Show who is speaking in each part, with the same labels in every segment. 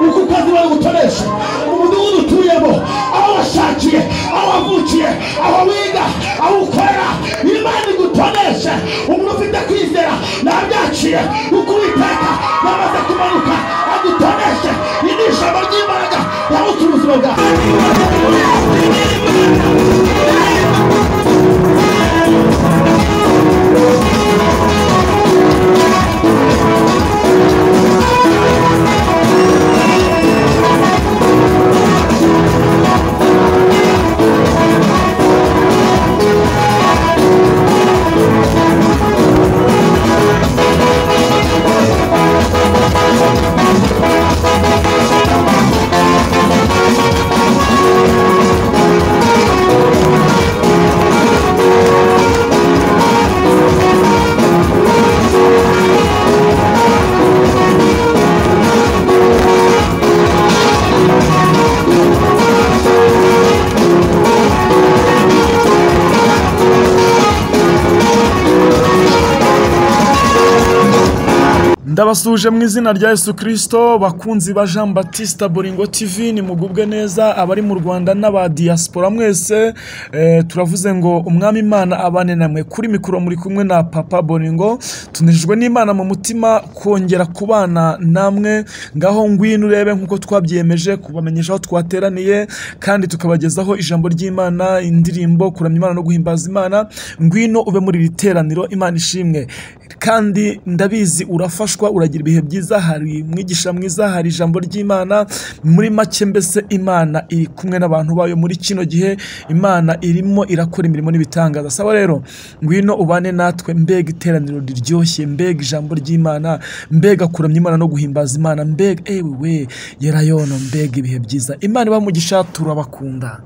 Speaker 1: uko ukazi bari gukoresha umudugudu utuyemo aho washakiye aho wavukiye aho wiga aho ukorera imana igutoneshe umuntu ufite kwizera ntabyaciye kuko uwiteka yamaze kumanuka adutoneshe iri ni ijambo ry'imbaraga yabutse ubuzima bwawe
Speaker 2: ndabasuje mu izina rya yesu kirisito bakunzi ba jean batiste boringo tv nimugubwe neza abari mu rwanda n'aba diaspora mwese eh, turavuze ngo umwami imana abane namwe kuri mikoro muri kumwe na papa boringo tunejejwe n'imana mu mutima kongera kubana namwe ngaho ngwino urebe nk'uko twabyemeje kubamenyesha aho twateraniye kandi tukabagezaho ijambo ry'imana indirimbo kuramya imana no guhimbaza imana ngwino ube muri iri teraniro imana ishimwe kandi ndabizi urafashwa uragira ibihe byiza hari mwigisha mwiza hari ijambo ry'imana muri make mbese imana iri kumwe n'abantu bayo muri kino gihe imana irimo irakora imirimo n'ibitangaza saba rero ngwino ubane natwe mbega iteraniro riryoshye mbega ijambo ry'imana mbega kuramya imana no guhimbaza imana mbega ewe yerayono mbega ibihe byiza imana ibamugisha turabakunda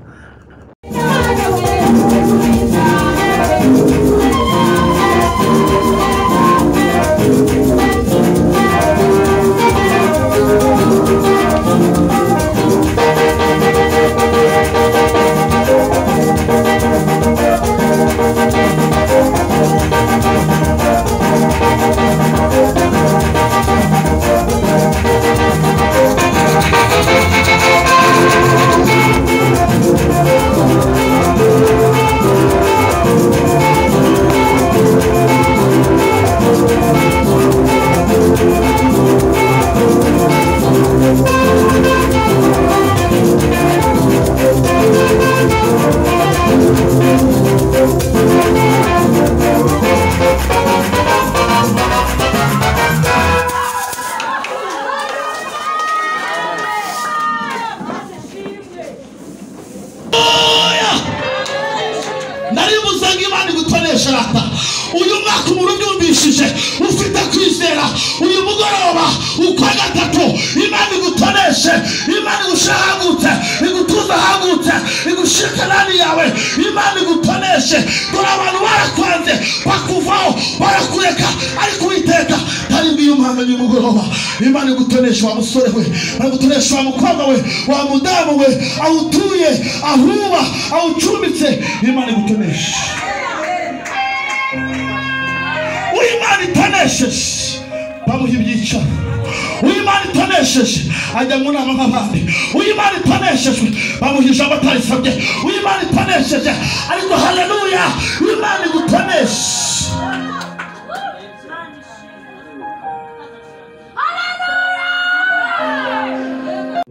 Speaker 1: naribuze ngo imana igutoreshe rata uyu mwaka umuntu ubyumvishije ufite kwizera uyu mugoroba ukwa gatatu imana igutoreshe imana igushyira ahagutse igutuza ahagutse igushyira kanani yawe imana igutoreshe dore abantu barakwanze bakuvaho barakureka ariko uwiteka ntaribwiye umuhanganye mugoroba imana igutoreshe wa musore we igutoreshe wa mukobwa we wa mudamu we aho utuye aho uba aho ucumbitse imana igutoneshe uw'imana itonesheje bamuha ibyicaro uw'imana itonesheje ajya mu nama nk'abandi uw'imana itoneshejwe bamuha ijambo atarisabye uw'imana itonesheje ariko haleluya imana igutoneshe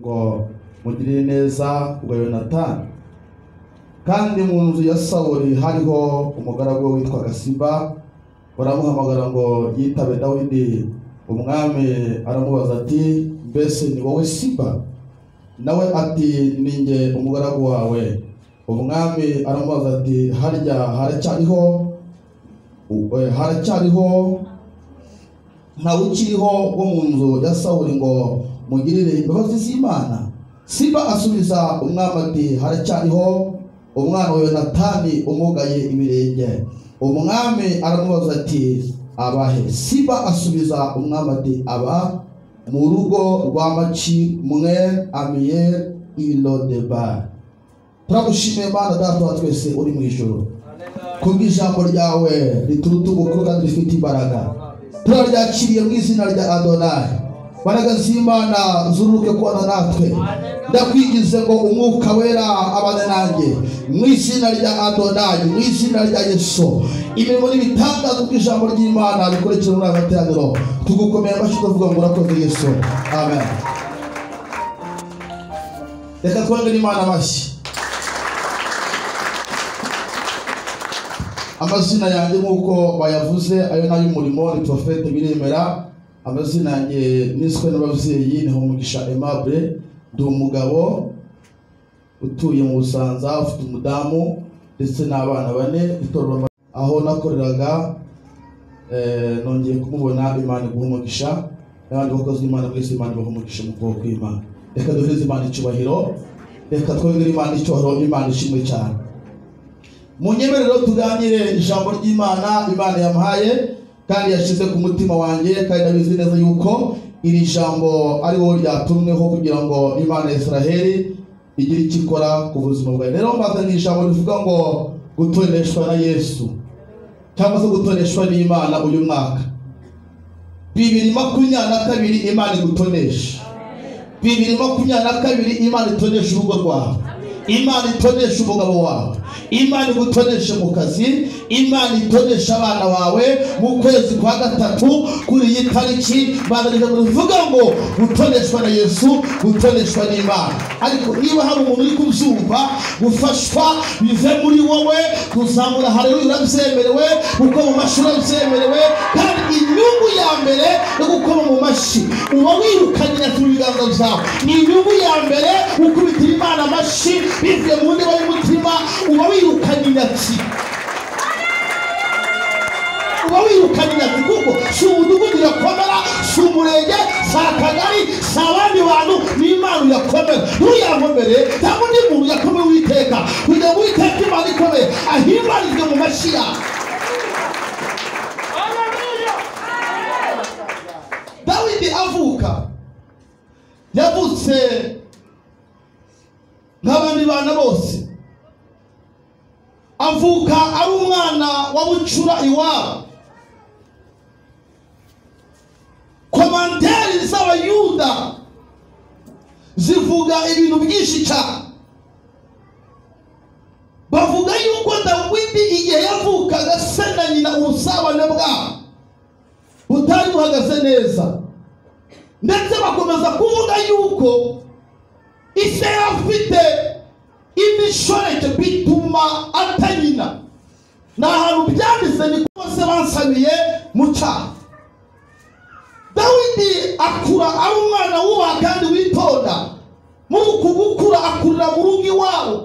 Speaker 3: ngo mugirire neza ubwo yonatani kandi mu nzu ya sawuli hariho umugaragu we witwaga siba baramuhamagara ngo yitabe dawidi umwami aramubaza ati mbese ni wowe siba nawe ati ni njye umugaragu wawe umwami aramubaza ati harya haracyariho eh, haracyariho ntawe ukiriho wo mu nzu ya sawuli ngo mugirire imbabazi z'imana siba asubiza umwami ati haracyariho umwana wa yonatani umugaye ibirenge umwami aramubaza ati abahe siba asubiza umwami ati aba mu rugo rwa maci mwe amiyeri irodeba turagushimiye mana data wa twese uri mu ijoro kubwo ijambo ryawe rituruta ubukuru kandi rifite imbaraga turaryakiriye mu izina rya adonayi mbaraga z'imana zuruke kubana natwe ndakwigize ngo umwuka wera abane nanjye mu izina rya adonayi mu izina rya yesu imirimo n'ibitangazo by'ijambo ry'imana bikurikira muri aya materaniro tugukomeye amashyi tuvuga ngo urakoze yesu amen reka twongere imana amashyi amazina yanjye nk'uko bayavuze ayo ni ay'umurimo ni profete biremera amazina yanjye niswe n'ababyeyi ni Mugisha aimable ndi umugabo utuye mu busanza ufite umudamu ndetse n'abana bane itorero Ama- aho nakoreraga eh, nongeye kumubona imana iguha umugisha n'abandi bakozi b'imana mwese imana ibaha umugisha mu kuboko kw'imana reka duhereze imana icyubahiro reka twongere imana icyubahiro imana ishimwe cyane mu nyemerero tuganire ijambo ry'imana imana yamuhaye kandi yashyize ku mutima wanjye kandi ndabizi neza yuko iri jambo ari wowe ryatumweho kugira ngo imana ya israheli igire icyo ikora ku buzima bwawe rero mbazaniye ijambo rivuga ngo gutoneshwa na yesu cyangwa se gutoneshwa n'imana uyu mwaka bibiri makumyabiri na kabiri imana igutonesha bibiri makumyabiri na kabiri imana itonesha urugo rwawe imana itonesha umugabo wawe imana igutoneshe mu kazi imana itonesha abana bawe mu kwezi kwa gatatu kuri iyi tariki bazanije rivuga ngo gutoneshwa na yesu gutoneshwa n'imana ariko niba hari umuntu uri kubyumva gufashwa bive muri wowe kuzamura hareruya urabyemerewe gukoma mu mashuri urabyemerewe kandi inyungu ya mbere yo gukoma mu mashyi uba wirukanye ku biganza byawe ni inyungu ya mbere gukubitira imana amashyi bivuye mu ndeba y'umutima uba wirukanye intoki uba wirukanye intoki kuko si umudugudu irakomera si umurenge si akagari si abandi bantu ni imana irakomera ntuyakomere cyangwa undi muntu yakomera uwiteka kugira ngo uwiteka imana ikomeye ahimbarizwe mu mashyi yawe dawidi avuka yavutse nk'abandi bana bose avuka ari umwana wa bucura iwabo komanteri z'abayuda zivuga ibintu byinshi cyane bavuga yuko dawidi igihe yavukaga se na nyina ubusabane bwabo butari buhagaze neza ndetse bakomeza kuvuga yuko ise afite imishoreke bituma atanyina ni ahantu byanditse ni ko bose bansabiye mu cyaha dawidi akura ari umwana wubaha kandi witonda muri uku gukura akurira mu rugo iwabo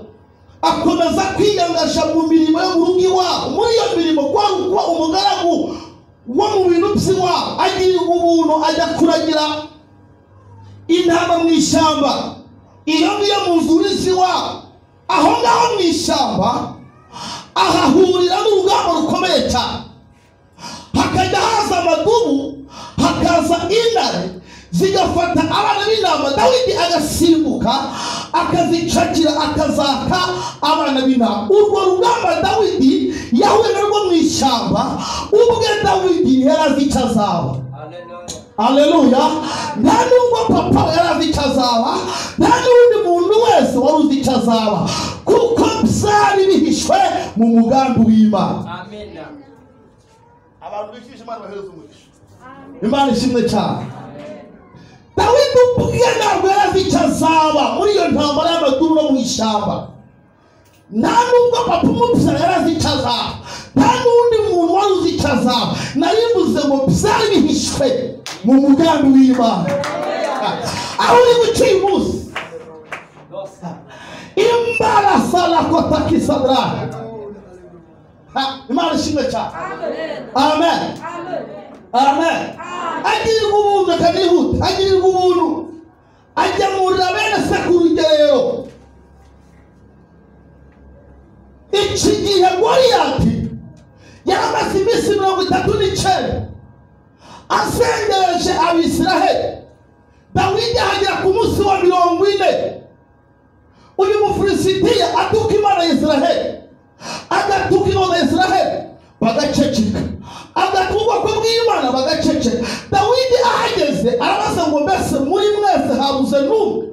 Speaker 3: akomeza kwiyangasha mu mirimo yo mu rugo iwabo muri iyo mirimo kwari kuba umugaragu wo mu bintu by'iwabo agira ubuntu ajya kuragira intama mu ishyamba iyo ngiyo mu nzu z'iwabo aho ngaho mu ishyamba ahahurira n'urugamba rukomeye cyane hakajya haza amadubu hakaza intare zigafata abana b'intama dawidi agasimbuka akazicakira akazaka abana b'intama urwo rugamba dawidi yahuye narwo mu ishyamba ubwe dawidi yari azi icyo azaba aleluya nta nubwo papa yari azi icyo azaba nta n'undi muntu wese wari uzi icyo azaba kuko byari bihishwe mu mugambi w'imana abantu bifisha imana bahereza umugisha imana ishimwe cyane dawidi ubwe ntabwo yari azi icyo azaba muri iyo ntambara y'amaduru no mu ishyamba nta nubwo papa umupfira yari azi icyo azaba nta n'undi muntu wari uzi icyo azaba narimbuze ngo byari bihishwe mu mugambi w'imana aho uri guca uyu munsi imbarasa na kotakisadra imana ishimwe cyane amen amen agirirwa ubuntu akanihuta agirirwa ubuntu agemurira bene se ku rugerero iki gihe goriyati yari amaze iminsi mirongo itatu n'icyenda asengereje abisiraheli dawidi ahagera ku munsi wa mirongo ine uyu mufilisitiya atuka imana ya isiraheli agatuka ingoma ya isiraheli bagaceceka agatuka ubwoko bw'imana bagaceceka dawidi ahageze arabaza ngo mbese muri mwese habuze n'umwe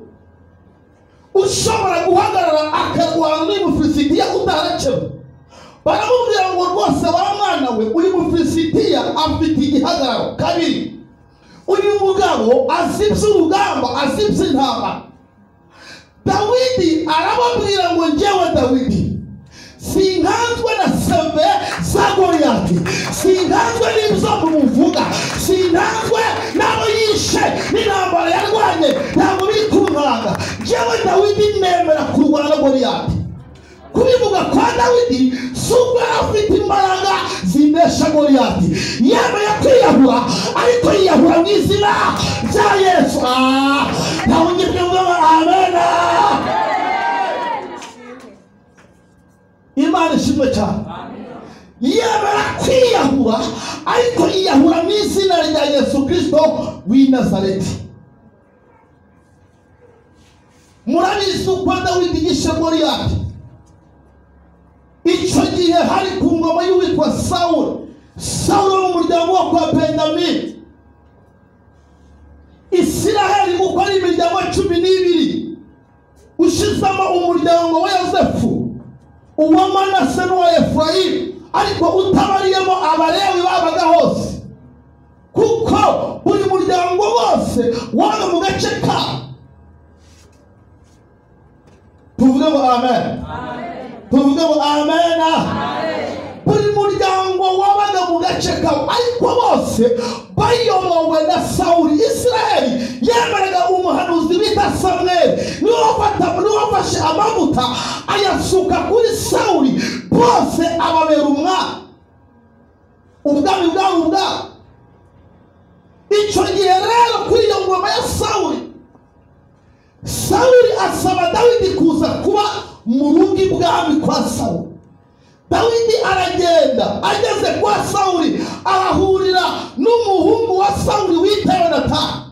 Speaker 3: ushobora guhagarara akarwana n'uyu mufilisitiya utaracemo baramubwira ngo rwose wa mwana we uyu mufilisitiya afite igihagararo kabiri uyu mugabo azi iby'urugamba azi iby'intama dawidi arababwira ngo njyewe dawidi sinkanzwe na seve za goriyati sinkanzwe n'ibyo muvuga sinkanzwe n'abo yishe n'intambara yarwanye ntabwo biri kuntanga njyewe dawidi nemera kurwana na goriyati kubivuga kwa dawidi si ubwo yari afite imbaraga zinesha goriyati yemeye kwiyahura ariko yiyahura mu izina rya yesu Ah, nta wundi mvuga ngo amena imana ishimwe cyane yemera kwiyahura ariko yiyahura mu izina rya yesu kirisito w'i nazareti murabizi uko dawidi yishe goriyati icyo gihe hari ku ngoma y'uwitwa sawuro sawuro wo mu muryango wo kwa benjamini isiraheli uko ari imiryango cumi n'ibiri ushyizemo umuryango wa yosefu uwa manase n'uwa efurayimu ariko utabariyemo abalewi babaga hose kuko buri muryango wose wabaga mu gace ka tuvuge ngo amen. tuvuge ngo amena buri muryango wabaga mu gace kawe ariko bose bayobowe na sawuri isiraheli yemeraga umuhanuzi bita samweli niwe wafata- niwe wafashe amavuta ayasuka kuri sawuri bose ababera umwami ubwami bwabo ubwabo icyo gihe rero kuri iyo ngoma ya sawuri sawuli asaba dawidi kuza kuba mu rugo ibwami kwa sawuli dawidi aragenda ageze kwa sawuli arahurira n'umuhungu wa sawuli wita yonatani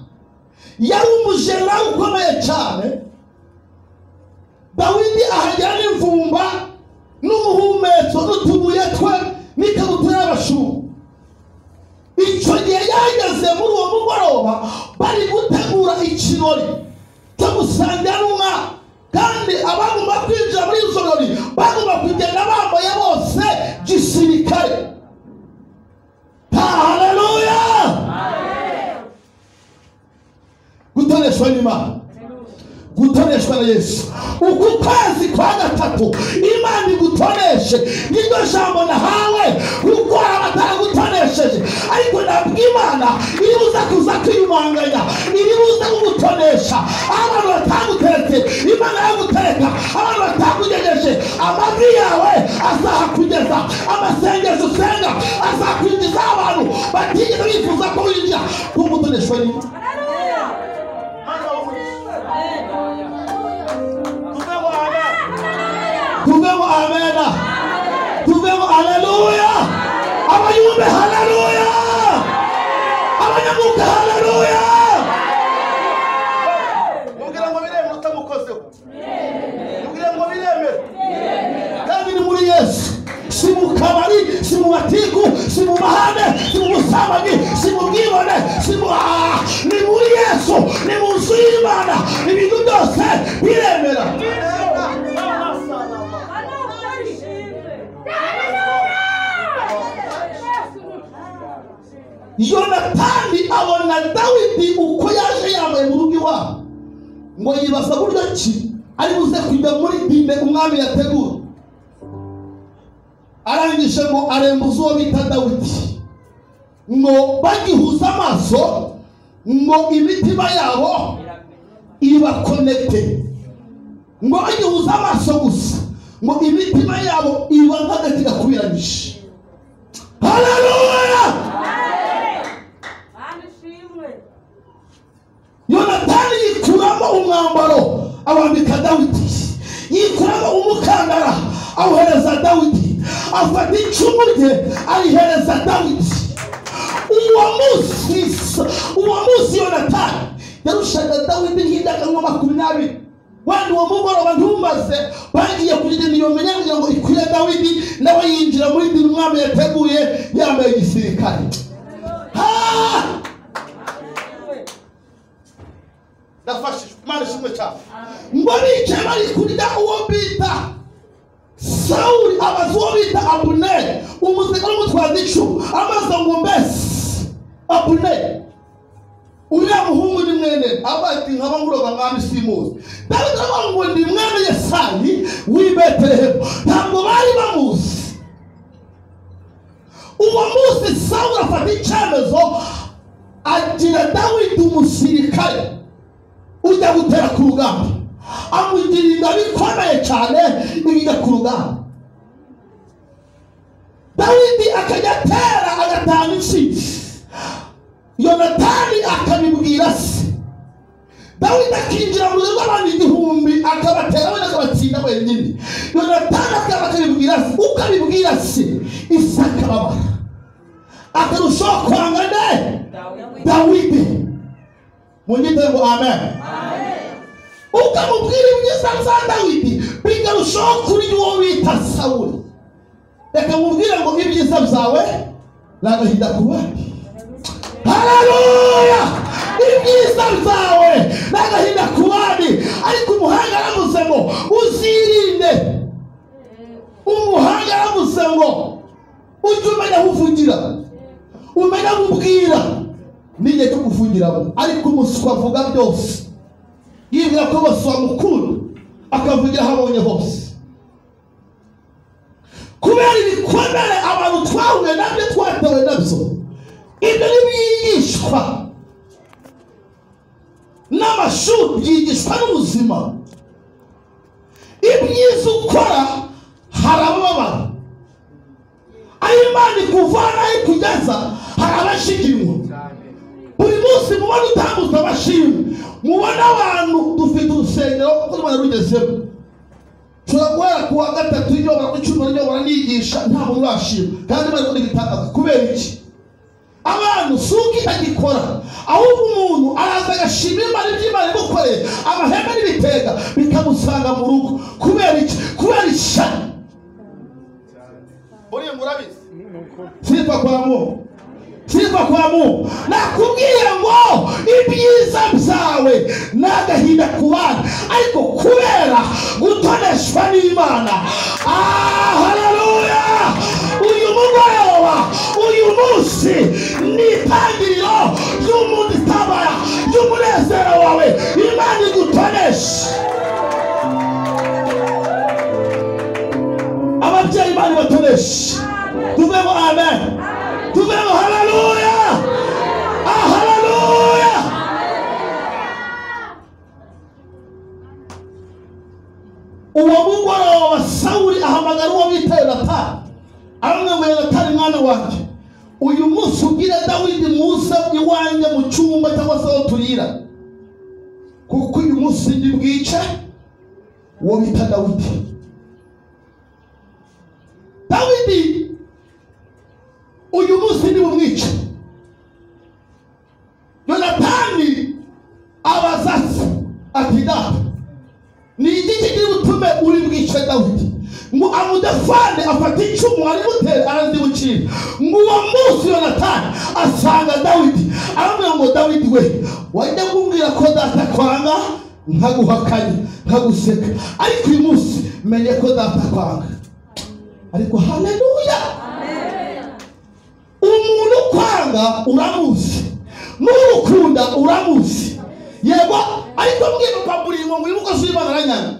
Speaker 3: yari umujenerali ukomeye cyane dawidi ahagera n'imvumba n'umuhumetso n'utubuye twe n'ikabutura y'abashumba icyo gihe yageze muri uwo mugoroba bari gutegura ikirori cyo gusangira n'umwami kandi abagomba kwinjira muri izo birori bagomba kugenda bambaye bose gisirikare haleluya gutoreshwa n'imana gutoreshwa na yesu uku kwezi kwa gatatu imana igutoreshe niryo jambo nahawe kuko hari abataragutonesheje ariko nabwo imana iribuza kuza kwiyumanganya iribuza kugutonesha aho abantu bataguteretse imana yagutereka abantu batakugejeje amajwi yawe azahakugeza amasengesho usenga azakwinjiza abantu batigeze bifuza ko winjira kuko gutoneshwa n'imana tuvemo amena tuvemo haleluya abayumbe haleluya abanyamuka haleluya
Speaker 4: mubwira ngo biremere utamukozeho mubwira ngo biremere
Speaker 3: kandi ni muri yesu si mu kabari si mu matiku si mu mahane si mu busambanyi si mu bwibone si mu Ah, ni muri yesu ni mu nzu y'imana ibintu byose biremera yonatani abona dawidi uko yaje yambaye mu rugo iwabo ngo yibaza buryo ki ari buze kujya muri dine umwami yategura arangije ngo arembuza uwo bita dawidi ngo bagihuza amaso ngo imitima yabo ibakonekite ngo bagihuza amaso gusa ngo imitima yabo iba nk'agati gakubiranyije haleluya yonatani yikuramo umwambaro awambika dawidi yikuramo umukandara awuhereza dawidi afata icumu rye arihereza dawidi uwo munsi uwo munsi yonatani yarushaga dawidi nk'indaka nka makumyabiri wenda uwo mugoroba ntumbaze bagiye kugenda iyo menya kugira ngo ikwire dawidi nawe yinjira muri dini umwami yateguye yambaye igisirikare Ha!
Speaker 1: ndafashijwe imana ishimwe cyane
Speaker 3: ngo bicaye bari kurya uwo bita sawuli abaza uwo bita abuneri umusirikare umutwaza icumu amaze ngo mbese abuneri uriya muhungu ni mwene abaye ati nkaba nguroga mwami simuzi dawidi aravuga ngo ndi mwene yesani w'i betelehemu ntabwo bari bamuzi uwo munsi sawuli afata icyemezo agira dawidi umusirikare ujya gutera ku rugamba amugira ingabo ikomeye cyane ijya ku rugamba dawidi akajya atera agatanga inshinge yonatani akabibwira se dawidi akinjira mu rugo rw'abantu igihumbi akabatera wenda akabatsinda wenyine yonatani akaba akabibwira se uko abibwira se isi akababara akarushaho kwanga ne dawidi munyite ngo amen ukamubwira ibyiza bya dawidi bigarushaho kuri uwo bita sawuli reka mubwire ngo ibyiza byawe ni agahinda ku bandi hararuya ibyiza byawe ni agahinda ku bandi ariko umuhanga aravuze ngo uzirinde umuhanga aravuze ngo ujye umenya aho uvugira umenya aho ubwira n'igihe cyo kuvugiramo ariko umuswa avuga byose yibwira ko bose bamukunda akavugira aho abonye hose kubera ibikomere abantu twahuye nabyo twatewe nabyo ibyo ni byigishwa n'amashuri byigishwa n'ubuzima ibyiza ukora harababara aho imana ikuvana aho ikugeza hari abashiginywa buri munsi mubona utambuza abashimwe mubona abantu dufite urusengero kuko rwanda rugezemo ushobora guhera ku wa gatatu y'ijoro ku icumi ryo baranigisha nta muntu urashima kandi bari kundi bitangaza kubera iki abantu si uko itagikora ahubwo umuntu araza agashima imana ibyo imana imukoreye amahema n'ibitega bikamusanga mu rugo kubera iki kubera ishyari
Speaker 1: buriya murabizi
Speaker 3: sitwa kwa mu sitwa kwa mu nakubwiye ngo ibyiza byawe ni agahinda ku bana ariko kubera gutoneshwa n'imana Ah, haleluya uyu mugoroba uyu munsi ni itangiriro ry'umuntu itabara ry'umunezero wawe imana igutonesha ababyeyi bari batoreshe tuvemo amen tuvemo haleluya Ah, haleluya uwo mugoroba sawuli ahamagara uwo bita yonatani aramwe ngo yonatani mwana wanjye uyu munsi ubwire dawidi muze iwanjye mu cyumba cyangwa se aho turira kuko uyu munsi ndi bwice uwo bita dawidi dawidi uyu munsi ni umwica yonatani abaza se ati data ni iki kigira utume uri bwice dawidi ngo amudafane afate icumu ari gutera arazi bucira ngo uwo munsi yonatani asanga dawidi aramubwira ngo dawidi we wajya kumbwira ko data kwanga nkaguhakanya nkaguseka ariko uyu munsi menye ko data kwanga ariko haleluya umuntu ukwanga uramuzi n'ugukunda uramuzi yego ariko mwibuka buri ngo mwibuke ko imana aranyana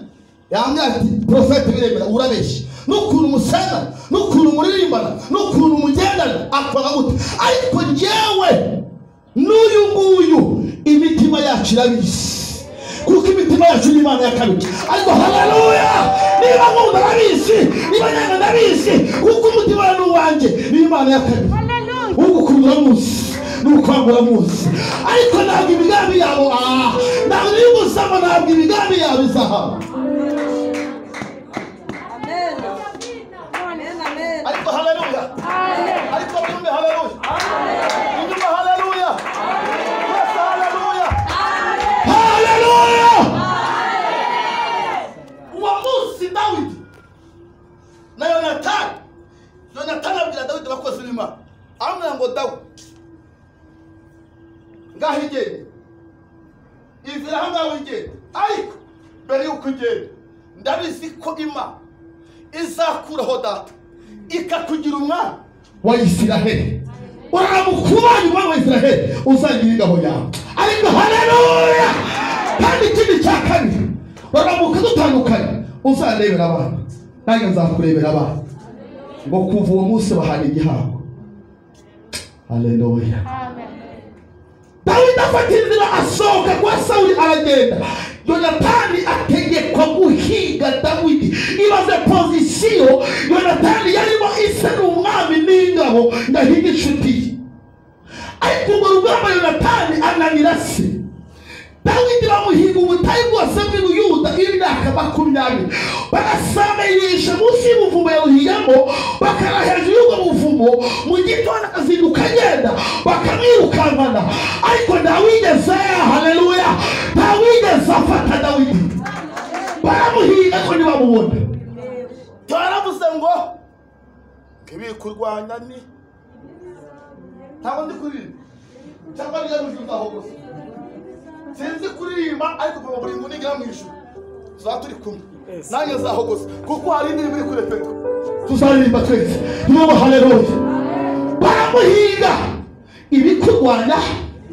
Speaker 3: yambwira ati porofete biremera urabeshya n'ukuntu musena n'ukuntu muririmbana n'ukuntu mugendana akwanga gute ariko njyewe n'uyu nguyu imitima yacu irabizi kuko imitima yacu ni imana ya kabiri ariko haleluya niba nkunda ndabizi niba nyanga ndabizi kuko umutima ni uwanjye ni imana ya kabiri ugukunda uramuzi n'ukwanga uramuzi ariko ntabwo imigambi yabo aha ntabwo iri gusama ntabwo imigambi yabo izahaba
Speaker 1: ariko haleluya ariko mwumve haleluya inyuma haleluya mwese haleluya
Speaker 3: haleluya
Speaker 1: uwo munsi dawidi na yonatani yonatani abwira dawidi abakozi b'imana amubwira ngo dawidi ngaho igende ivira ahangaha
Speaker 4: mbere y'uko ugenda ndabizi ko ima izakuraho data ikakugira umwana
Speaker 3: wa isiraheli uramukubaye umwami wa isiraheli uzagira ingabo yawe ariko haleluya kandi ikindi cya kabiri baramuka dutandukanye uzarebera abana nanjye nzakurebera abana ngo kuva uwo munsi bahana igihango haleluya dawidi afata inzira asohoka kwa sawuli aragenda yonatani ategekwa guhiga dawidi ibaze pozisiyo yonatani yarimo isa n'umwami n'ingabo ndahiga inshuti ye ariko urwo rugamba yonatani ananira se dawidi bamuhiga ubutayu bwose bw'i buyuda imyaka makumyabiri barasambirisha munsi y'umuvumo yawuhiyamo bakara hejuru y'ubwo buvumo mu gitondo akazinduka agenda bakamwirukankana ariko ntawigeze haleluya ntawigeze afata dawidi baramuhiga ko ntibamubona
Speaker 4: baravuze ngo ntibikurwanya ni ntabwo ndi kuririmba cyangwa ntiyarujuza aho gusa sinzi kuririmba ariko kuva muri ngo nigera mu ijuru tuzaba turi kumwe nanjye nzaho gusa kuko hari indirimbo iri kurepeka
Speaker 3: tuzaririmba twese nibo haleluya baramuhiga ibikurwanya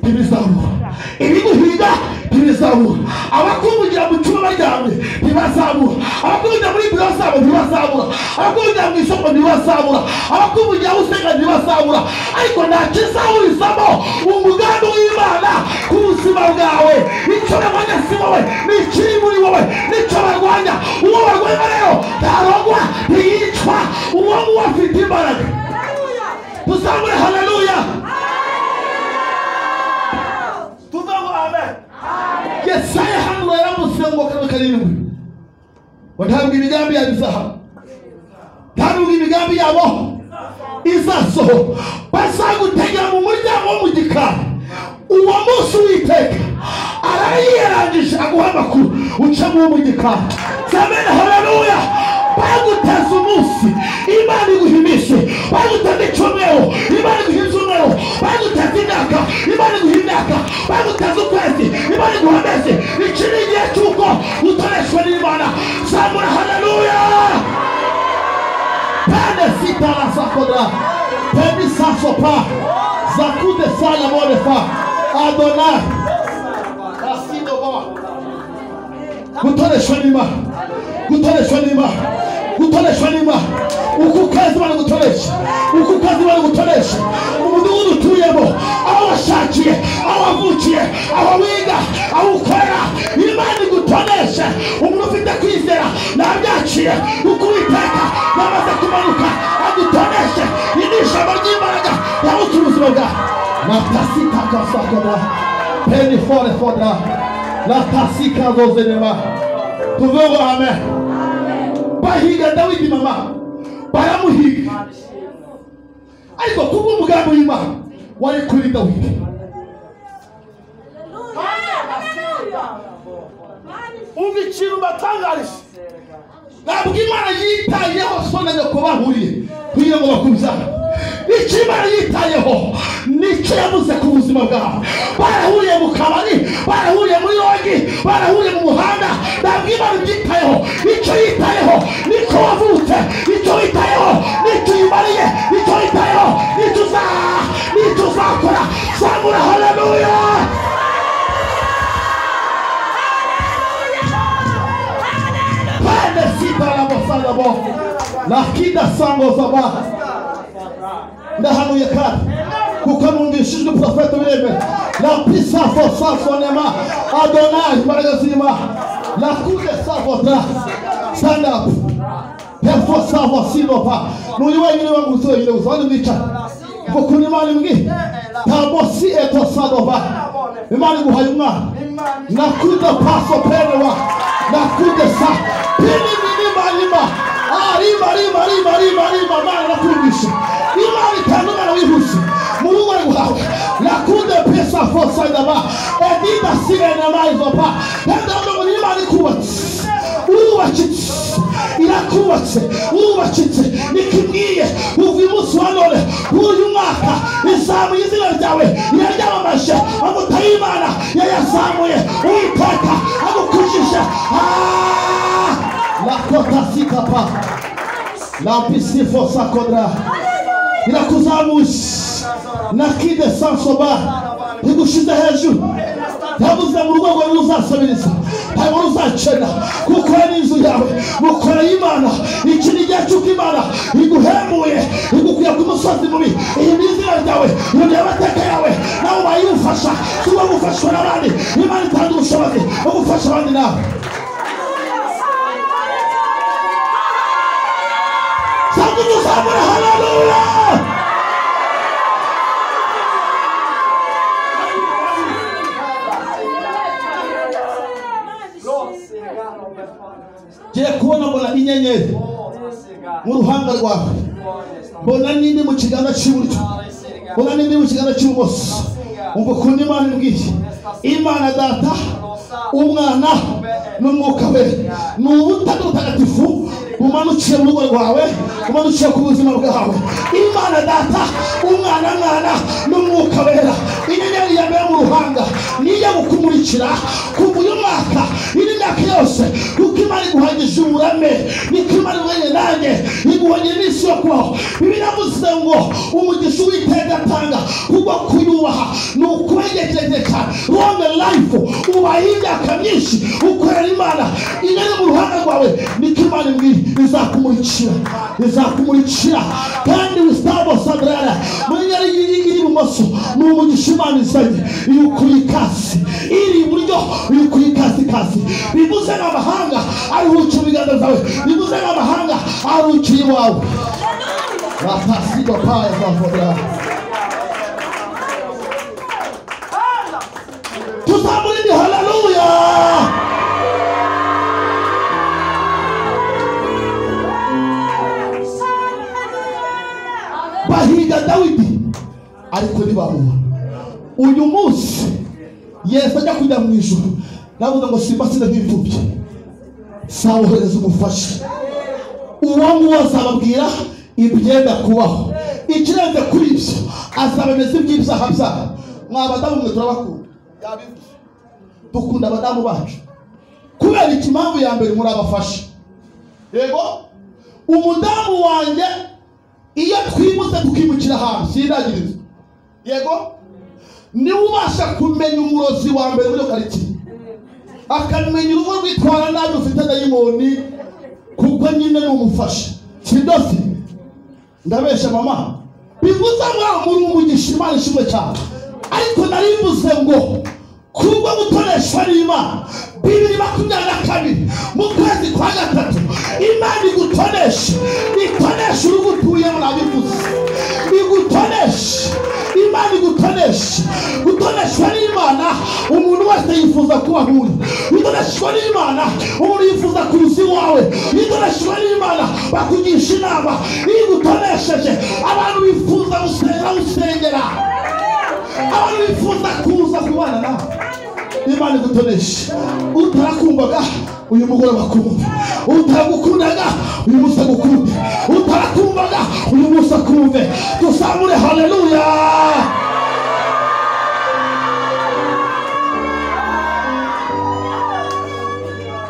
Speaker 3: ntibizamura ibiguhiga ntibizamura abakumbugira mu cyuma baryamye ntibazamura abakumbugira muri biro zabo ntibazamura abakumbugira mu isoko ntibazamura abakumbugira aho usenga ntibazamura ariko nta kizahurizamo umugambi w'imana ku buzima bwawe icyo barwanya si wowe n'ikiri muri wowe n'icyo barwanya uwo barwanya rero ntarogwa ntiyicwa uwo nguwo afite imbaraga tuzamure haleluya
Speaker 4: tuve ngo amen
Speaker 3: yesaya hano yaramutse ngo kano karindwi ngo ntabwo imigambi yabo izahaba ntabwo imigambi yabo izasohoka bazagutegera mu muryango wo mu gikari uwo munsi witeka arayirangije aguha amakuru ucamo uwo mu gikari zamena haleluya baguteza umunsi imana iguha iminsi baguteza icyumweru imana iguha icyumweru baguteza imyaka imana iguha imyaka baguteza ukwezi imana iguha amezi iki ni igihe cy'uko utoreshwa n'imana zamura haleluya Padesita la sakoda. Pedi sasopa. Zakude sala modefa. Adonai.
Speaker 4: rasido baba
Speaker 3: gutoreshwa n'imana gutoreshwa n'imana gutoreshwa n'imana uko ukwezi bari gutoresha uko ukwezi bari gutoresha umudugudu utuyemo aho washakiye aho wavukiye aho wiga aho ukorera imana igutoresha umuntu ufite kwizera ntabyaciye uko uwiteka yamaze kumanuka agutoreshe iri ni ijambo ry'imbaraga yabutse ubuzima bwawe matasitakasakoda Penny for the father. La tasika zozenema. Tuve ngo amen. Bahiga Dawidi mama. Baramuhiga. Ariko kubwo umugambi w'Imana wari kuri Dawidi.
Speaker 4: umva ikintu mbatangarije
Speaker 3: Ntabwo Imana yitayeho so na nyoko bahuriye kugira ngo bakubyare. Icyo Imana yitayeho nicyo yabuze ku buzima bwawe. Barahuriye mu kabari, barahuriye muri yogi, barahuriye mu muhanda. Ntabwo Imana ibyitayeho. Icyo yitayeho niko wavutse. Icyo yitayeho nicyo uyimariye. Icyo yitayeho nicyo uza nicyo uzakora. Zamura haleluya. Pande sita la bosala bo. Nakida sango zabaha. ndahanuye kandi kuko numvishijwe porofeti bireme la pisafo sasonema adonayi imbaraga zirima la kude savota sandapu hefo savo sinopa nuri wenyine wangutse wenyine gusa abandi mwicara ngo kuri imana imwe tabo si eto sadova imana iguhaye umwana nakude paso penewa nakude sa pini minima lima arima rima rima rima rima mana nakurugisha imana itanga umwana wihuse mu rugo rwawe nakunde pesa fosa ndaba edida sirene mayizopa ndabona imana ikubatse urubakitse irak
Speaker 1: yakubatse wubakitse ikibwiye uva uyu munsi wa none uyu mwaka izamuye izina ryawe yaryamamaje amutaye imana yayazamuye uwiteka agukujije Ah!
Speaker 3: lakota sikapa lapisifo sakodra irakuzamuje nakide sansoba igushize hejuru yavuze mu rwego rwo uzasabiriza ntabwo uzacena kuko ari inzu yawe mukora y'imana iki ni igihe cy'uko imana iguhembuye igukuye ku musozi mubi iyi ni izina ryawe iyo ni amateka yawe nawe ubaye uwufasha si wowe gufashwa n'abandi imana itanga ubushobozi bwo gufasha abandi nawe cyangwa uduzamura hararuya ngiye kubona mbona inyenyeri mu ruhanga rwawe mbona n'indi mu kiganza cy'iburyo mbona n'indi mu kiganza cy'ibumoso umva ukuntu imana imbwiye imana data umwana n'umwuka we ni ubutaka butagatifu bumanukiye mu rugo rwawe bumanukiye ku buzima bwawe imana data umwana mwana n'umwuka wera inyenyeri ya mbere mu ruhanga niyo gukumurikira kuva uyu mwaka indi myaka yose kuko imana iguhagije uburame niko imana iguhanye nanjye iguhanye n'iminsi yo kubaho bibiliya yavuze ngo umugisha uwiteka atanga kuko kuyubaha ni ukubegejeje cyane longe life ubaye imyaka myinshi ukorera imana inyenyeri mu ruhanga rwawe niko imana imbwira izakumurikira izakumurikira kandi wisitabo sadrara muri nyari y'ibumoso ni umugisha imana izanye iyo ukuye ikasi iri iburyo iyo ukuye ikasikasi bivuze n'amahanga aruhukiye ibiganza byawe bivuze n'amahanga aruhukiye iwawe batasigo paya zavura tuzamura indi hararuya bahiga dawidi ariko ntibamubona uyu munsi yesu ajya kujya mu ijoro navuze ngo simbasire nk'imfubyi sawohereza umufasha uwamubaza ababwira ibyenda kubaho ikirenze kuri ibyo azabemeza iby'ibyaha byabo mwa badamu mwe turabakunda
Speaker 4: yabivuze
Speaker 3: dukunda abadamu bacu kubera iki impamvu ya mbere murabafasha
Speaker 4: yego
Speaker 3: umudamu wanjye iyo twimutse tukimukira ahantu sindagiriza
Speaker 4: yego
Speaker 3: niwe ubasha kumenya umurozi wa mbere muri iyo karitsiye akamenya urugo rwitwara nabi rufite dayimoni kuko nyine ni umufasha kidosi ndabesha mama bivuze ngo muri umugisha imana ishimwe cyane ariko nari mvuze ngo kubwo gutoreshwa n'imana bibiri makumyabiri na kabiri mu kwezi kwa gatatu imana igutonesha itonesha urugo utuyemo nabivuze igutonesha imana igutonesha gutoneshwa n'imana umuntu wese yifuza kuba nk'uri gutoneshwa n'imana umuntu yifuza kuruza iwawe gutoneshwa n'imana bakugisha inama iyo igutonesheje abantu bifuza gusenga usengera abantu bifuza kuza kubana nawe imana igutonesha utarakumvaga uyu mugoroba akumva utaragukundaga uyu munsi agukunde utarakumvaga uyu munsi akumve tuzamure haleluya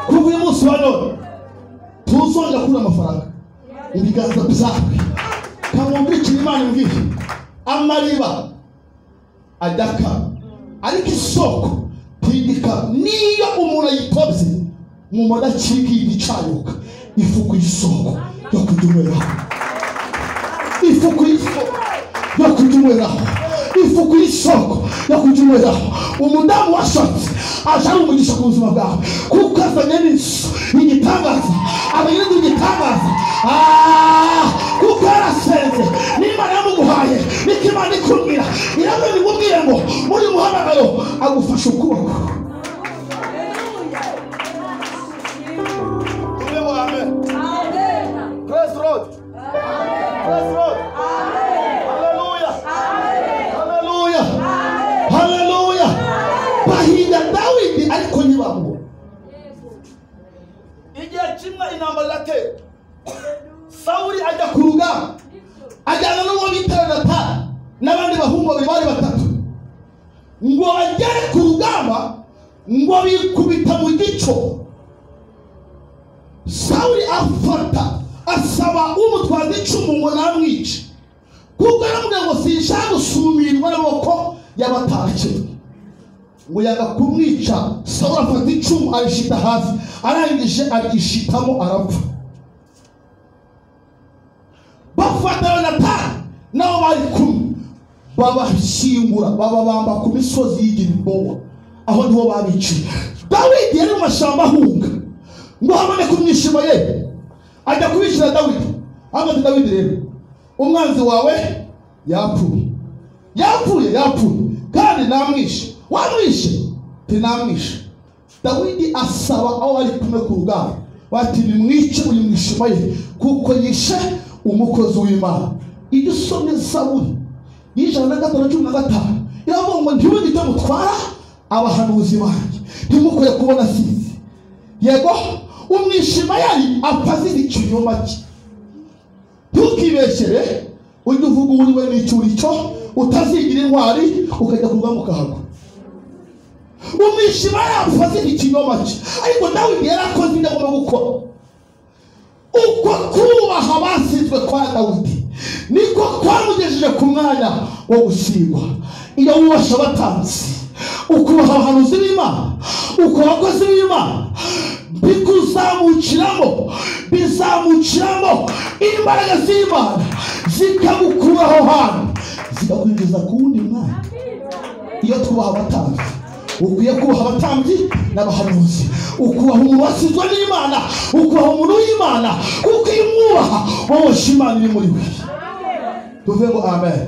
Speaker 3: kuva uyu munsi wa none tuzongera kubura amafaranga ibiganza byawe kamwumvikira imana imbwira amariba adakama ariko isoko ntigikama niyo umuntu ayitobye mu madacika y'igicanuka ifukuye isoko yo kujya unyweraho ifukuye isoko yo kujya unyweraho ifukuye isoko yo kujya unyweraho umudamu washatse aje ari umugisha ku buzima bwawe kuko azanye n'inzu igitangaza azanye n'inzu igitangaza Ah, kuko yarasenze n'imana yamuguhaye niko imana ikubwira irabona imubwire ngo muri muhamagaro agufashe ukuboko
Speaker 4: tube mu amen grace road grace road haleluya
Speaker 3: haleluya haleluya bahinda dawidi ariko ntibamubona
Speaker 4: igihe kimwe intambara iratera sawuri ajya
Speaker 3: ku
Speaker 4: ku
Speaker 3: rugamba ajyana n'uwo bita yonatani n'abandi bahungu babiri bari batatu ngo bagere ku rugamba ngo bikubita mu gico sawuri afata asaba umutwazi icumu ngo namwice kuko yaramubwira ngo sinshaka gusumirwa n'amaboko y'abatashye ngo yanga kumwica sawuri afata icumu arishita hasi arangije arishitamo arapfa bafata yonatani nabo bari kumwe babashyingura bababamba ku misozi y'igihombo aho niho babiciye dawidi yari mu mashyamba ahunga ngo haboneke umwishimo ye ajya kubicira dawidi amaze dawidi rero umwanzi wawe yapfuye yapfuye yapfuye kandi namwishe wamwishe tinamwishe dawidi asaba aho bari kumwe ku rugamba bati nimwice uyu mwishima ye kuko yishe umukozi w'imana iyo usomye zaburi y'ijana na gatanu na cumi na gatanu iravuga ngo ntiwigite icyo mutwara abahanuzi banjye ntimukore kubona asize yego umwishima yari apfa azira ikinyoma cye ntukibeshere ujye uvuga uwo uri we n'icyo uri cyo utazigira intwari ukajya kurwamo ukahagwa umwishima yapfa azira ikinyoma cye ariko nawe yari akoze ibyo agomba gukora uko kubaha abasizwe kwa dawidi niko kwamugejeje ku mwanya wo gusigwa iyo wubasha abatanzi ukubaha abahanuzi b'imana ukubaha abakozi b'imana bikuzamukiramo bizamukiramo imbaraga z'imana zikagukura aho hantu zikakwinjiza ku wundi mwanya iyo twubaha abatambyi ukwiye kubaha abatambyi n'abahanuzi ukubaha umuntu wasizwe n'imana ukubaha umuntu w'imana kuko iyo umwubaha wabosha imana iri muri we tuvuge ngo amen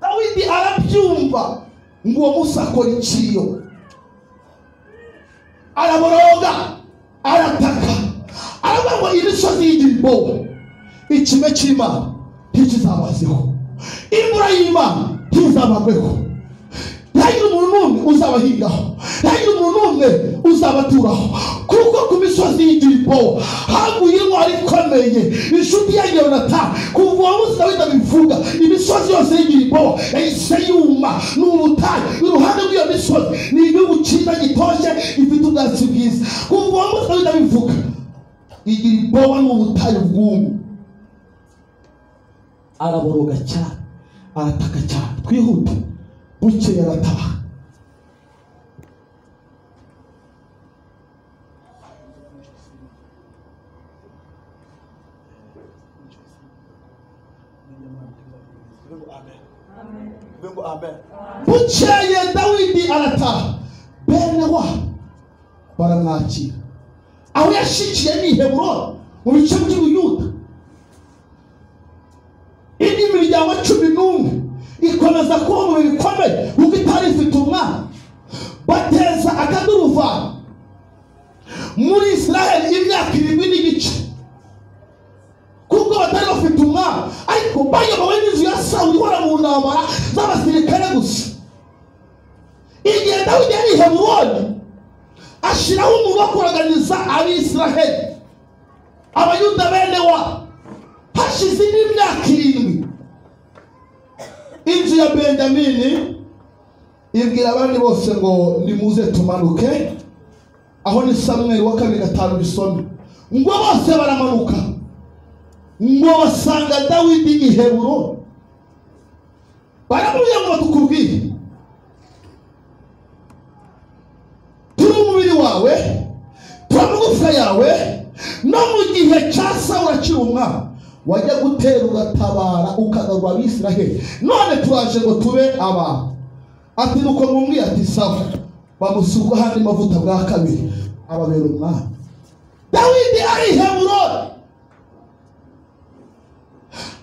Speaker 3: dawidi arabyumva ngo uwo munsi akora iciyo araboroga arataka aravuga ngo imisozi y'igihombo ikime cy'imana ntikizabazeho imvura y'imana ntizabagweho ntihagire umuntu n'umwe uzabahingaho ntihagire umuntu n'umwe uzabaturaho kuko ku misozi y'igiripo haguye intwari ikomeye inshuti ya yonata kuva uwo munsi dawidi abivuga imisozi yose y'igiripo yahise yuma ni ubutayu iruhande rw'iyo misozi ni igihugu cyiza gitoshye gifite ubwatsi bwiza kuva uwo munsi dawidi abivuga igiripo ni ubutayu bw'umwe araboroga cyane arataka cyane twihute bukeye arataba
Speaker 4: Tuvuge ngo amen
Speaker 3: bukeye dawidi arataha bene wa baramwakira aho yashikiye ni heburoni mu bice by'ubuyuda indi miryango cumi n'umwe ikomeza kuba mu bihe bikomeye kuko itari ifite umwana bateza akaduruvani muri israheli imyaka irindwi n'igice kuko batari bafite umwami ariko bayobowe n'inzu ya sawuli ihora mu ntambara z'abasirikare gusa igihe dawidi yari i heburoni ashyiraho umuntu wo kuraganiza abisiraheli abayuda bene wa hashize indi myaka irindwi inzu ya benyamini ibwira abandi bose ngo nimuze tumanuke aho ni samweli wa kabiri gatanu bisome ngo bose baramanuka ngo basanga dawidi i heburoni baramubwira ngo batukubwire turi umubiri wawe turi amagufwa yawe no mu gihe cya sawura akiri umwami wajya gutera ugatabara ukagarura abisiraheli none turaje ngo tube abantu ati nuko mumwiye ati sawa bamusuka ahandi mavuta bwa kabiri ababera umwami dawidi ari i heburoni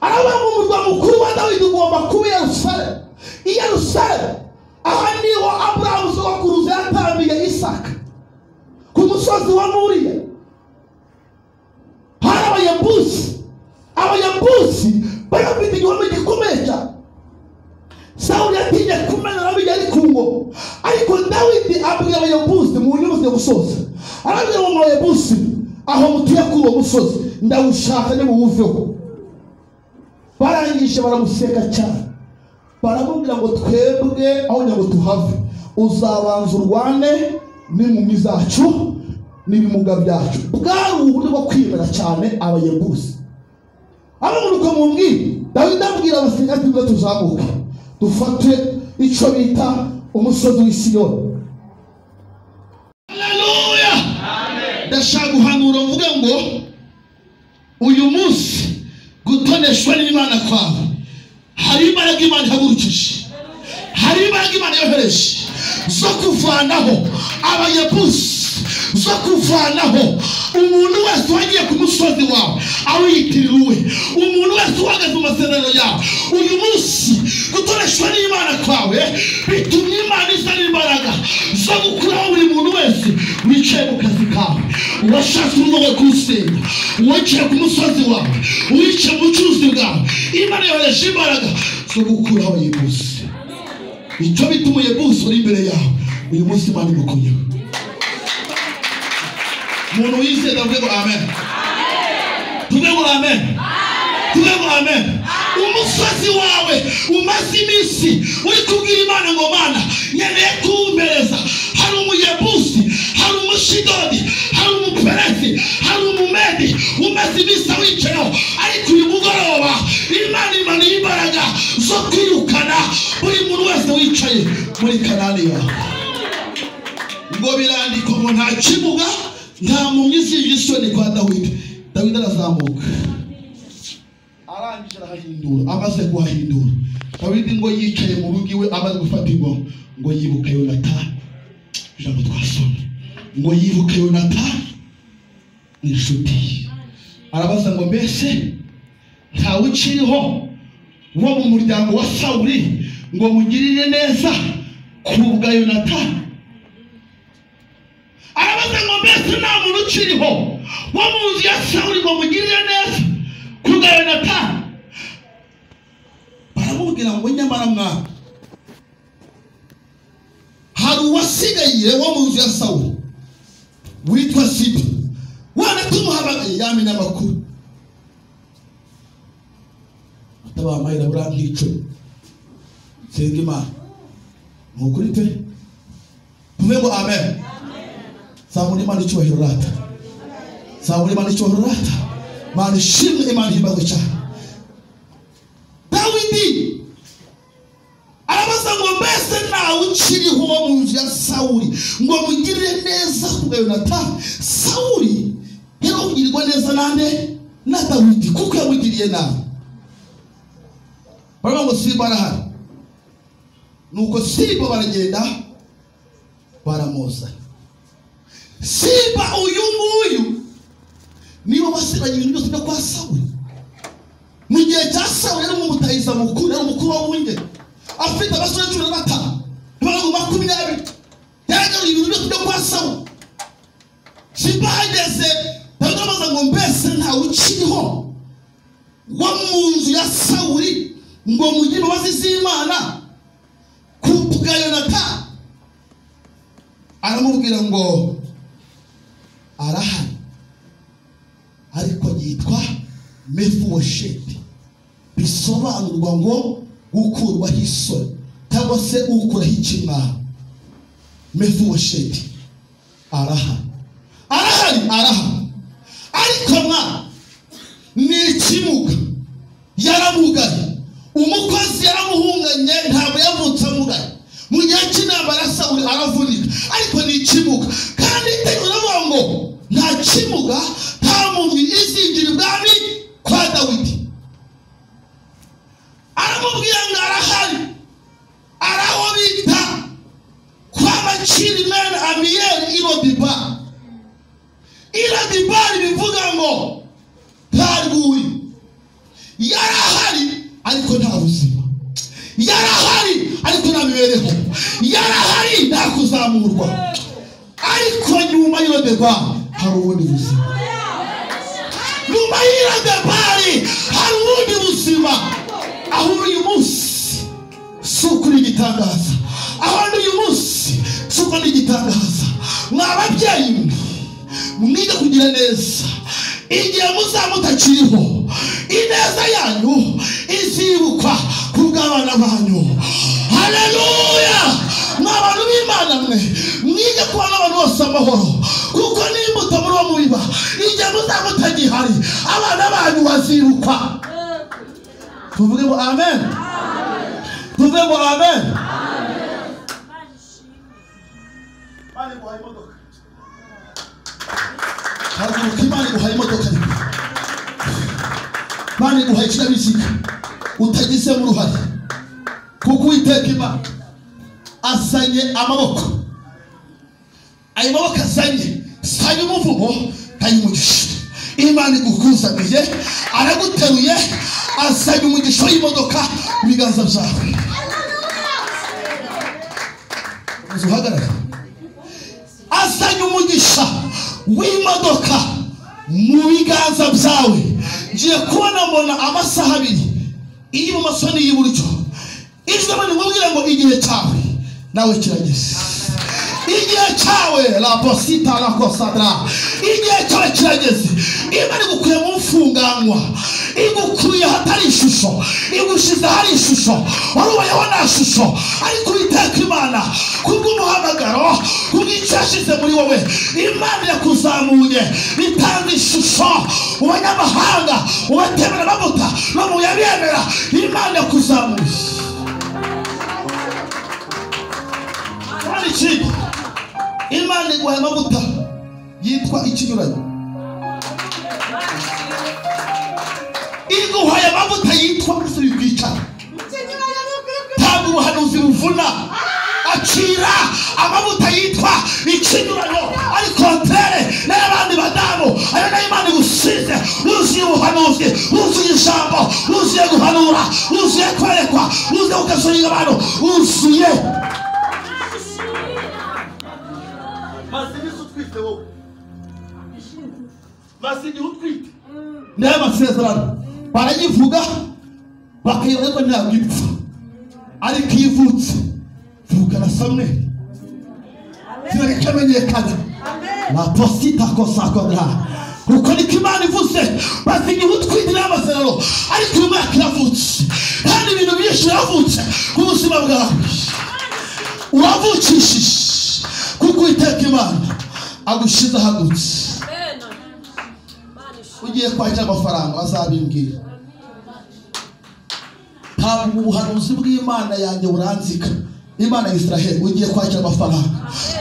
Speaker 3: aravuga ngo umurwa mukuru wa dawidi ugomba kuba i yerusalemu i yerusalemu aha niho aburahamu sogokuruza yatambiye isaka ku musozi wa nuriya hari abayebusi abayebusi bari bafite igihome gikomeye cyane sawuli yatinye kumenera bijya ari ku ngoma ariko dawidi abwira abayebusi mu nyubako yo gusoza arabwira ngo abayebusi
Speaker 5: aho mutuye kuri uwo musozi ndawushaka nibuwuveho barangije baramuseka cyane baramubwira ngo twebwe aho ngo tuhave uzabanza urwane n'inkumi zacu n'ibimuga byacu bwari uburyo bwo kwibera cyane abayebuzi abamuruka mu mbwira dawidi abwira abasirikari tujye tuzamuke dufate icyo bita umusozi w'isiyoni
Speaker 3: haleluya ndashaka guhanura mvuga ngo uyu munsi gutoneshwa n'imana kwawe hari imbaraga imana ihagurukije hari imbaraga imana yohereje zo kuvanaho abayebusi zo kuvanaho umuntu wese wagiye ku musozi wawe awiyitiriwe umuntu wese uhagaze mu masezerano yawe uyu munsi gutoreshwa n'imana kwawe bitumye imana iza n'imbaraga zo gukuraho buri muntu wese wicaye mu kazi kawe washatse urugo kuwusenya wicaye ku musozi wawe wicaye mu bucuruzi bwawe imana yohereje imbaraga zo gukuraho abayebusi icyo bita umuyebusi uri imbere yawe uyu munsi imana imukuyeho umuntu wizeye ndavuge ngo amen tuvuge ngo amen tuvuge ngo amen umusozi wawe umaze iminsi uri kubwira imana ngo mana nkeneye kuwumpereza hari umuyebusi hari umushidodi hari umuperesi hari umumedi umaze iminsi awicayeho ariko uyu mugoroba imana imanuye imbaraga zo kwirukana buri muntu wese wicaye muri kanani yawe ngo birandikwa ngo nta kibuga nta mpumyi zije isoni kwa dawidi dawidi arazamuka arangije arahahindura amaze kuhahindura dawidi ngo yicaye mu rugo iwe amaze gufata ingoma ngo yibuka yonatani ijambo twasoma ngo yibuka yonatani ni inshuti ye arabaza ngo mbese ntawe ukiriho wo mu muryango wa sawuri ngo mugirire neza ku bwa yonatani arabaza ngo mbese nta muntu ukiriho wo mu nzu ya sawuri ngo mugirire neza ku bwa yonatani baramubwira ngo nyamara mwana hari uwasigaye wo mu nzu ya sawuri witwa siba wana tumuhamagaye yamenya amakuru atabamahera buriya nk'icumi senga imana ni ukuri pe tuve ngo amen zamura imana icyubahiro rata zamura imana icyubahiro rata mana ishimwe imana ihimbazo cyane dawidi arabaza ngo mbese ntawe ukiriho wo mu nzu ya sawuri ngo mugirire neza ku bwa yonatani sawuri yari kugirirwa neza nande na dawidi kuko yamugiriye nabi baravuga ngo siba arahari nuko siba baragenda baramuzana simba uyu nguyu niba wasiranye ibintu byose byo kwa sawuli mu gihe cya sawuli yari umumutayiza mukuru yari umukuru w'abungeri afite abasore cumi na batanu n'abantu makumyabiri yaragaruye ibintu byose byo kwa sawuli simba ahageze dawidi arabaza ngo mbese ntawe ukiriho wo mu nzu ya sawuli ngo mugire imbabazi z'imana ku bwa yonatani aramubwira ngo arahari ariko yitwa mefuwosheti bisobanurwa ngo gukurwaho isoni cyangwa se ukuraho ikimwaro mefuwosheti arahari arahari arahari ariko mwa ni ikimuga yaramugaye umukozi yaramuhunganye ntabwo yavutse amugaye mu gihe cy'intambara sawuli aravunika ariko ni ikimuga kandi itegura avuga ngo nta kimuga nta muntu izinjira ibwami kwa dawidi aramubwira ngo arahari ari aho bita kwa bakiri mene amiyeri irobiba irobibari bivuga ngo nta rwuri yarahari ariko nta buzima yarahari ariko nta mibereho yarahari nta kuzamurwa ariko nyuma y'irondeba hari ubundi buzima nyuma y'irondebari hari ubundi buzima aho uri uyu munsi si ukuri igitangaza aho uri uyu munsi si ukuri igitangaza mwa babyeyi mwe mwige kugira neza igihe muzaba mutakiriho ineza yanyu izibukwa ku bw'abana banyu haleluya ni abantu b'imana mwe mwige kubana n'abantu bose amahoro kuko n'imbuto muri uwo mubiba igihe muzaba mutagihari abana banyu bazibukwa tuvuge ngo amen tuvuge ngo amen
Speaker 1: Imana iguhaye imodoka
Speaker 3: haguruka imana iguhaye imodoka yawe imana iguhaye ikinyabiziga utagizemo uruhare kuko uwiteka imana azanye amaboko ayo maboko azanye si ay'umuvumo ay'umugisha imana igukuzaniye araguteruye azanye umugisha w'imodoka mu biganza byawe maze uhagarare azanye umugisha w'imodoka mu biganza byawe ngiye kubona mbona amasaha abiri iy'ibumoso n'iy'iburyo ijwi ni kumubwira ngo igihe cyawe nawe kirageze igihe cyawe labosita rakosatara igihe cyawe kirageze imana igukuye mu mfunganwa igukuye ahatari ishusho igushize ahari ishusho wari ubayeho nta shusho ariko witeka imana kubw'umuhamagaro kubw'icyo yashyize muri wowe imana yakuzamuye bitanga ishusho mu banyamahanga mu batemera amavuta no mu yabemera imana yakuzamuye kandi ikindi imana iguha amavuta yitwa ikinyuranyo iguhaye amavuta yitwa urusuri rwicara ntabwo ubuhanuzi buvuna acira amavuta yitwa ikinyuranyo ari kontere n'abandi badamu ayo nayo imana igusize wuzuye ubuhanuzi wuzuye ijambo wuzuye guhanura wuzuye kwerekwa wuzuye gukasurira abantu wuzuye
Speaker 1: maze iminsi utwite wowe maze igihe utwite
Speaker 3: niyo amasezerano barayivuga bakayivuga ko ntabwo ipfa ariko iyo ivutse vuga na samweli kireke kamenyekana na posita kosakodra kuko niko imana ivuze maze igihe utwite niyo amasezerano ariko uyu mwaka iravutse kandi ibintu byinshi biravutse ku buzima bwawe uravukishije kuko uwiteka imana agushize ahagutse ugiye kwakira amafaranga azabimbwira ntabwo ubuhanuzi bw'imana yanjye buranzika imana ya israheli ugiye kwakira amafaranga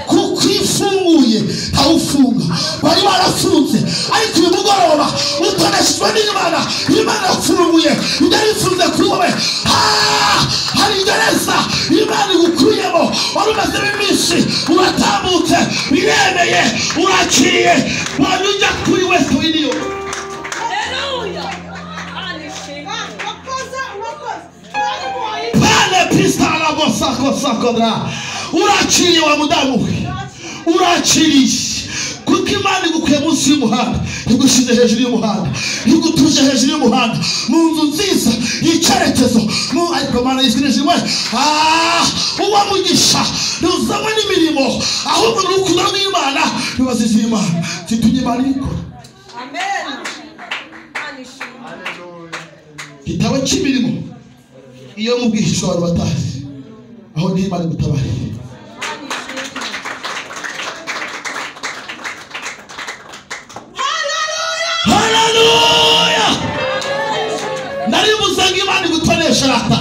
Speaker 3: kuko iyo ufunguye ntawufunga bari barafunze ariko uyu mugoroba utoneshejwe n'imana imana yafunguye ibyo yifunze kuri wowe Ah! hari gereza imana igukuyemo wari umazemo iminsi uratambutse biremeye urakiriye wanyujya kuri wese winiyoni pale pistala bosakosakodra urakiriye wa mudamu we urakiriye kuko imana igukuye munsi y'umuhanda igushyize hejuru y'umuhanda igutuje hejuru y'umuhanda mu nzu nziza y'icyerekezo mu- ariko imana yishyurije imwe uba mugisha ntuzanywe n'imirimo ahubwo ni urukundo rw'imana ntibazize imana zitumye imana ibikora gitabo cy'imirimo iyo mu bwihisho abantu batazi aho niho imana igutabariye haleluya nari mvuze ngo imana igutoresha rata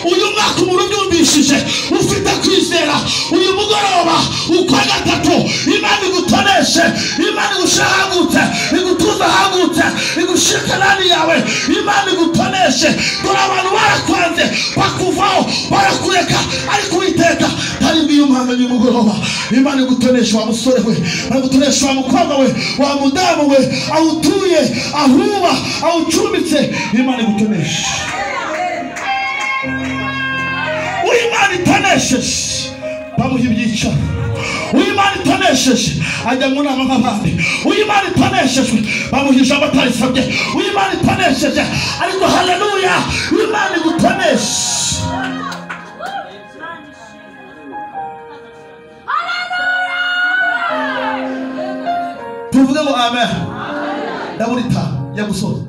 Speaker 3: uyu mwaka umuntu ubyumvishije ufite kwizera uyu mugoroba ukwa gatatu imana igutoreshe imana igushyira ahagutse igutuza ahagutse igushyira kanani yawe imana igutoreshe dore abantu barakwanze bakuvaho barakureka ariko uwiteka ntaribwo iyo umuhanga uyu mugoroba imana igutoresha wa musore we igutoresha wa mukobwa we wa mudamu we aho utuye aho uba aho ucumbitse imana igutonesha uw'imana itonesheje bamuha ibyicaro uw'imana itonesheje ajya mu nama nk'abandi uw'imana itoneshejwe bamuha ijambo atarisabye uw'imana itonesheje ariko haleluya imana igutonesha tuvuge ngo amen ndamurita nyamusozi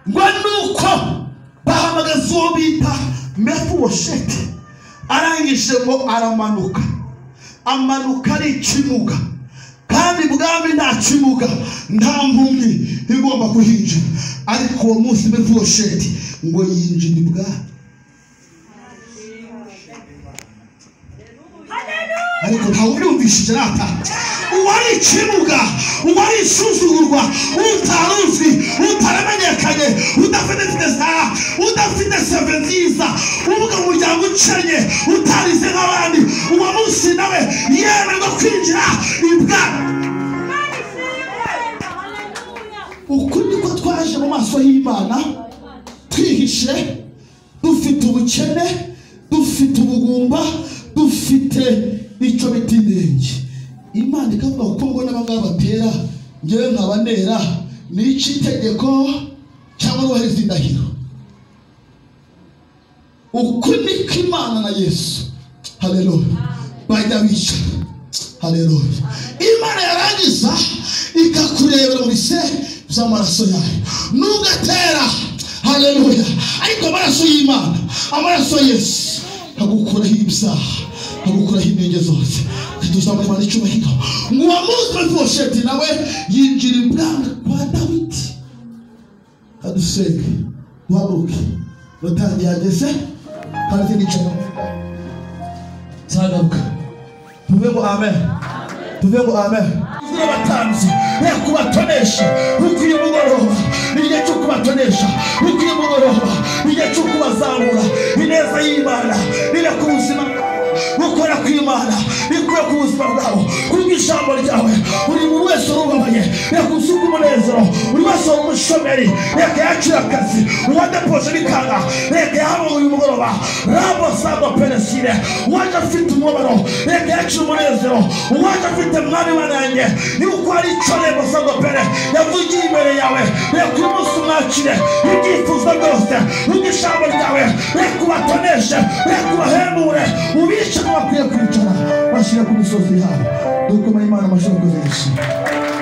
Speaker 3: ngo nuko bahamagaza uwo bita mefubosheti arangije ngo aramanuka amanuka ari ikimuga kandi bwami nta kimuga nta mpumyi igomba kuhinjira ariko uwo munsi mefubosheti ngo yinjira ibwami ariko ntawe ubyumvishije rata uwari ikibuga uwari isuzugurwa utaruzwi utaramenyekanye udafite perezida udafite seve nziza uvuga mu muryango ucenye utarize nk'abandi uwo munsi nawe yemerwa kwinjira ibwami uku niko twaje mu maso y'imana twihishe dufite ubukene dufite ubugumba dufite icyo bita intenge imana ikavuga kuko ngo n'abangaba batera ngewe nkabanera ni icy'itegeko cyangwa n'ubahiriza indahiro uku niko imana na yesu haleluya bajya bicara haleluya imana yarangiza ikakurebera mu bise by'amaraso yayo nugatera haleluya ariko amaraso y'imana amaraso ya yesu agukuraho ibyaha agukuraho intege zose tuzamuremana icyubahiro ngo uwo munsi mefibosheti nawe yinjira ibwami kwa dawidi adusenge duhaguruke rutangiye ageze kandi nicara nzagaruka tuve ngo amen tuve ngo amen abatanzi ye kubatonesha ukwiye umugoroba igihe cyo kubatonesha ukwiye umugoroba igihe cyo kubazamura ineza y'imana iri ku buzima gukora kw'imana bikuye ku buzima bwabo kuko ijambo ryawe buri muntu wese urubabaye reka usuke umunezero buri wese wari umushomeri reka yacire akazi uwadapoje bikanga reka yahabonye uyu mugoroba ramosado peresire uwaje afite umubabaro reka yacire umunezero uwaje afite mwami wananjye yuko hari icyo ramosado pere yavugiye imbere yawe reka uyu munsi umwakire ibyifuzo byose kuko ijambo ryawe reka ubatoneshe reka ubahemure ubice n'abakwiye kwicara bashyira ku misozi yabo dukoma imana amashoboka menshi